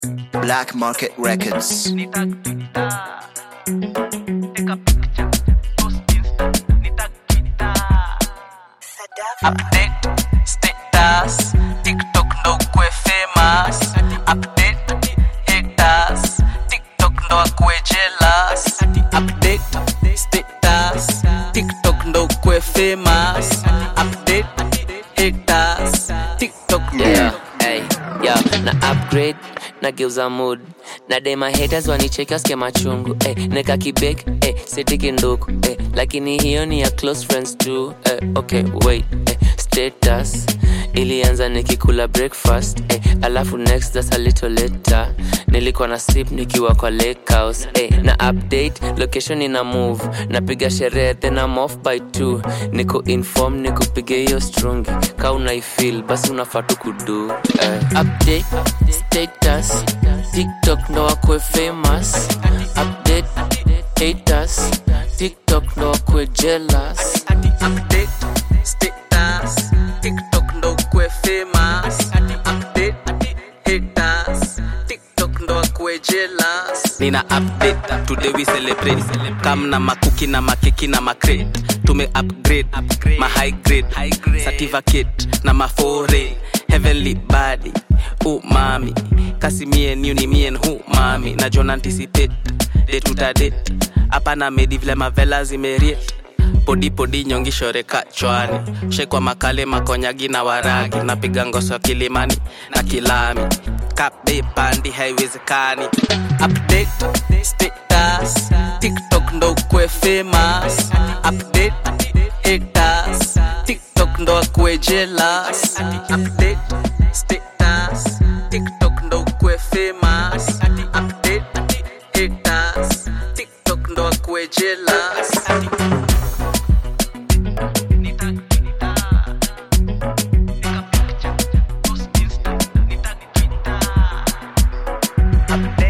Black Market Records. Update status TikTok ndo kwe famous Update haters TikTok ndo akwe jealous Update status TikTok ndo kwe famous Update haters TikTok ndo yeah, hey, yeah, na upgrade nageuza mood na dema haters wanicheki wasikia machungu hey, neka kibek hey, sitiki nduku hey, lakini hiyo ni ya close friends tu hey, okay wait hey, status ilianza nikikula breakfast hey, alafu next that's a little later nilikuwa na sip nikiwa kwa lake house hey, na update location ina move napiga sherehe then I'm off by two niko inform nikupiga hiyo strungi ka unaifil basi unafaa tu kudu eh. update status tiktok ndo wakwe famous update haters tiktok ndo wakwe jealous Update status TikTok ndo kwe famous Update haters TikTok ndo akwe jealous nina update today we celebrate kam na makuki na makeki na macrate tume upgrade ma high grade certificate na mafore heavenly body oh mami kasi mie new ni mien hu mami na john anticipate date tuta date hapa na medi vile mavela zimeriet podi podi nyongi shoreka chwani shekwa makale makonyagi na waragi napiga ngoso kilimani na kilami kabe pandi haiwezekani Update status TikTok ndo kwe famous Update haters TikTok ndo akwe jealous Update status TikTok ndo kwe famous Update haters TikTok ndo akwe jealous Update